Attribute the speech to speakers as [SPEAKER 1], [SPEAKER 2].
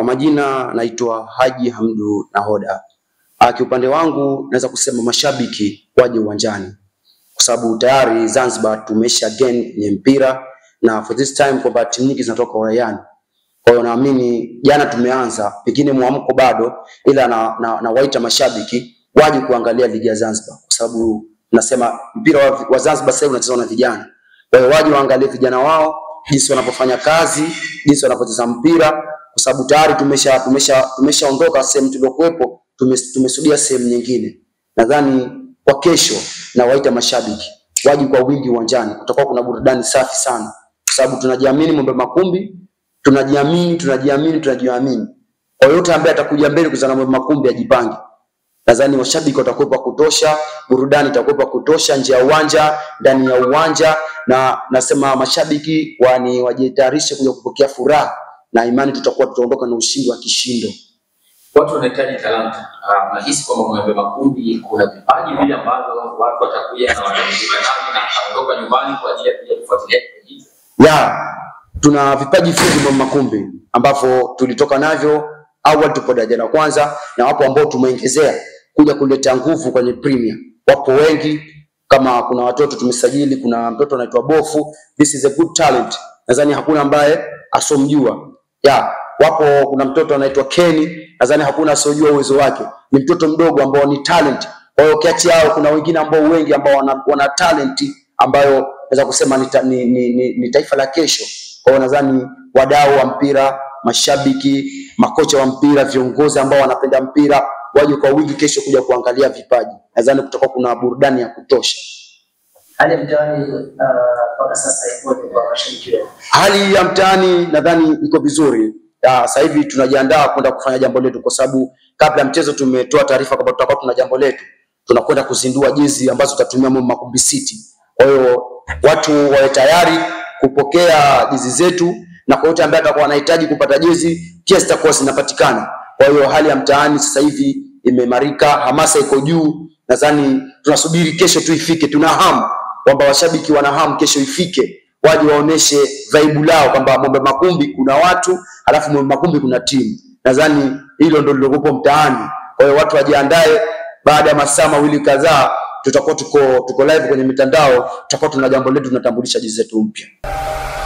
[SPEAKER 1] kwa majina naitwa Haji Hamdu Nahoda. Uh, kiupande wangu naweza kusema mashabiki waje uwanjani kwa sababu tayari Zanzibar tumesha gain kwenye mpira na for this time kwamba timu nyingi zinatoka uraiani. Kwa hiyo naamini jana tumeanza, pengine mwamko bado, ila na, na, na waita mashabiki waje kuangalia ligi ya Zanzibar kwa sababu nasema mpira wa, wa Zanzibar sasa hivi unachezwa na vijana. Kwa hiyo waje waangalie vijana wao jinsi wanavyofanya kazi, jinsi wanavyocheza mpira kwa sababu tayari tumesha tumesha tumeshaondoka sehemu tuliokuwepo, tumes- tumesudia sehemu nyingine. Nadhani kwa kesho na waita mashabiki waje kwa wingi uwanjani, kutakuwa kuna burudani safi sana, kwa sababu tunajiamini Mwembe Makumbi, tunajiamini tunajiamini tunajiamini. Kwa yote ambaye atakuja mbele kuzana Mwembe Makumbi ajipange. Nadhani washabiki watakuwepo wa kutosha, burudani itakuwepo ya kutosha nje ya uwanja, ndani ya uwanja, na nasema mashabiki wani wajitayarishe kuja kupokea furaha na imani tutakuwa tutaondoka na ushindi wa kishindo.
[SPEAKER 2] Watu wanahitaji talanta. Ah, Nahisi kwamba Mwembe Makumbi kuna vipaji vile ambavyo watu watakuja na watajiunga navyo na ataondoka nyumbani kwa ajili ya kuja kufuatilia kipaji hicho.
[SPEAKER 1] ya tuna vipaji vingi Mwembe Makumbi ambavyo tulitoka navyo awali, tupo daraja la kwanza, na wapo ambao tumeongezea kuja kuleta nguvu kwenye Premier. Wapo wengi, kama kuna watoto tumesajili, kuna mtoto anaitwa Bofu, this is a good talent, nadhani hakuna ambaye asomjua. Ya wapo, kuna mtoto anaitwa Kenny, nadhani hakuna asiojua uwezo wake, ni mtoto mdogo ambao ni talent. Kwa hiyo kati yao kuna wengine ambao wengi ambao wana, wana talent ambayo naweza kusema ni, ta, ni, ni, ni, ni taifa la kesho. Kwa hiyo nadhani wadau wa mpira, mashabiki, makocha wa mpira, viongozi ambao wanapenda mpira waje kwa wingi kesho kuja kuangalia vipaji. Nadhani kutakuwa kuna burudani ya kutosha.
[SPEAKER 3] Hali ya mtaani ah, mpaka sasa ikoje kwa mashabiki wenu?
[SPEAKER 1] Hali ya mtaani nadhani iko vizuri. Ya, Sasa hivi tunajiandaa kwenda kufanya jambo letu, kwa sababu kabla ya mchezo tumetoa taarifa kwamba tutakuwa tuna jambo letu, tunakwenda kuzindua jezi ambazo tutatumia Mwembe Makumbi City. Kwa hiyo watu wawe tayari kupokea jezi zetu, na kwa yote ambaye atakuwa anahitaji kupata jezi pia zitakuwa zinapatikana. Kwa hiyo hali ya mtaani sasa hivi imeimarika, hamasa iko juu. Nadhani tunasubiri kesho tu ifike, tuna hamu kwamba washabiki wana hamu kesho ifike, waje waoneshe vaibu lao kwamba Mwembe Makumbi kuna watu, halafu Mwembe Makumbi kuna timu. Nadhani hilo ndio lilokuwepo mtaani. Kwa hiyo watu wajiandae, baada ya masaa mawili kadhaa tutakuwa tuko tuko live kwenye mitandao, tutakuwa tuna jambo letu, tunatambulisha jezi zetu mpya.